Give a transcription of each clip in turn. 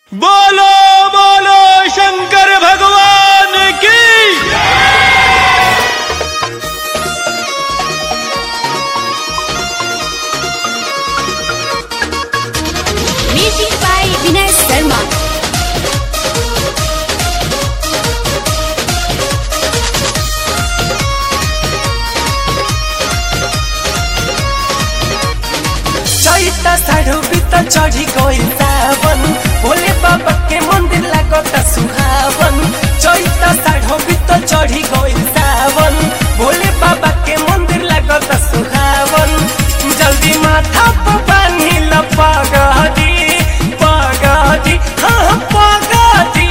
बोलो बोलो शंकर भगवान की Music by Vinay Sharma. चैता साढ़ो बित चढ़ी गइल सावन भोले बाबा के मंदिर लागत सुहावन चैता साढ़ो बित चढ़ी गइल सावन भोले बाबा के मंदिर लागत सुहावन जल्दी माथा पर बांधी ल पगड़ी पगड़ी हाँ पगड़ी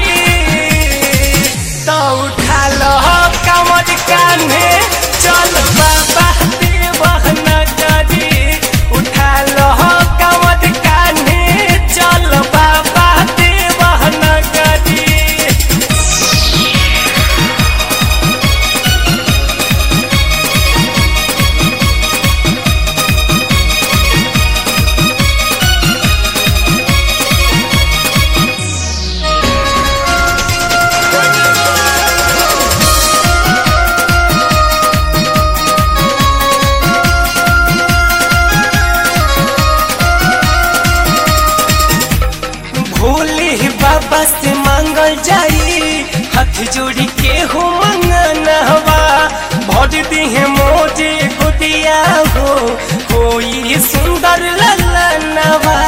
तो उठा लो कमर कान्हे चल बाबा देवहन करी उठा लो कमर कान्हे चल बाबा देवहन करी भोले बाबा से मांगल जाई हाथ जोड़ी के हो मंगनवा भर दिहे मोजे गुदिया हो कोई सुंदर ललनवा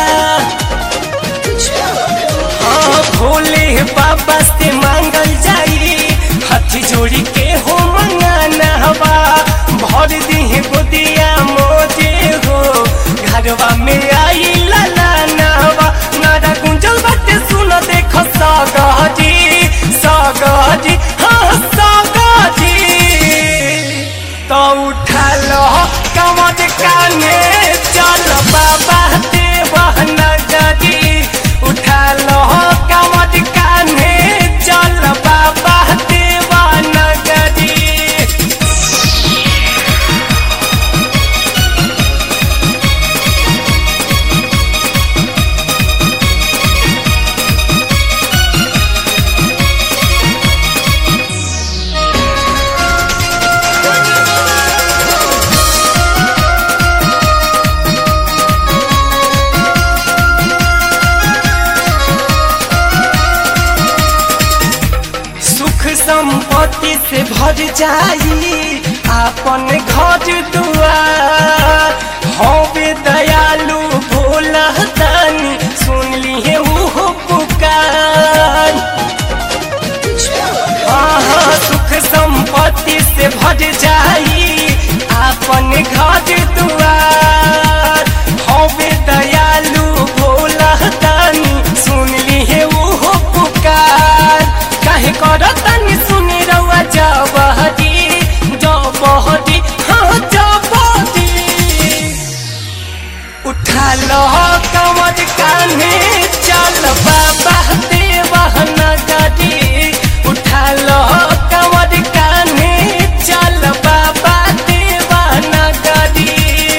हाँ भोले बाबा से मांगल जाई हाथ जोड़ी के हो मंगनवा भर दिहे गुदिया मोजे हो घरवा में आई ललनवा नारा गुंजल बाटे सुन देख सगजी सगजी हाँ सगजी तो उठा लो कमर काने चल बाबा देवहन गरी उठा लो कमर काने चल बाबा देवहन गरी सुख संपत्ति से भर जाई आपन घर दुआर होवे दयालु भोला दानी सुन लिए उहो पुकार आहा सुख संपत्ति से भर जाई आपन घर दुआर होवे दयालु भोला दानी सुन लिए उहो पुकार काहे करतनी सुनी रउआ जबहदी जबहदी हाँ जबहदी उठा लो कमर कान्हे चल बाबा देवहन गरी उठा लो कमर कान्हे चल बाबा देवहन गरी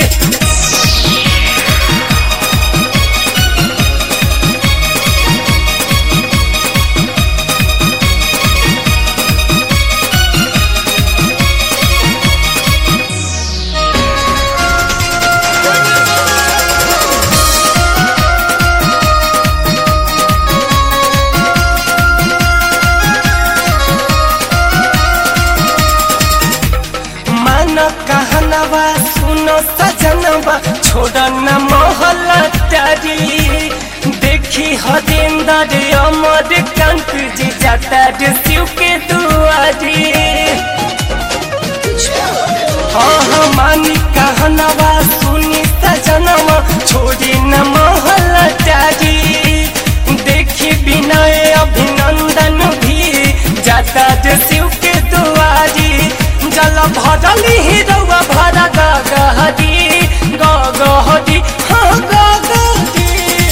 मन कहनवा सुनो सजनवा छोड़ न मोहल तारी देखी हरिंदर अमर कंक जी जाता रे शिव के दुआरी हाँ हाँ मानी कहनवा सुनी सजनवा छोड़ी न मोहल तारी देखी विनय अभिनंदन भी जाता रे शिव के दुआरी जल भरली ही रउआ भरा गगहरी गगहरी हाँ गगहरी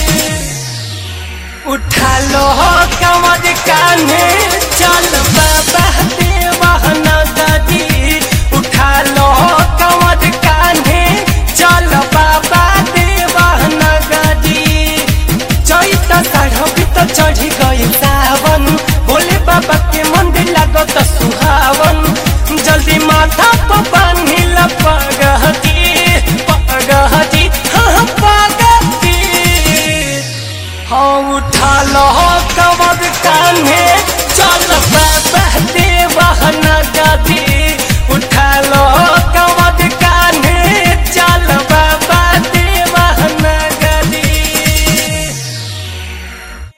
उठा लो कमर कान्हे चल बाबा देवहन गरी उठा लो कमर कान्हे चल बाबा देवहन गरी चैत साढ़ चढ़ माथा पर बांधिल पगहती पगहती हाँ पगहती हाँ उठा लो कमर कान्हे चल बाबा देवहन गदी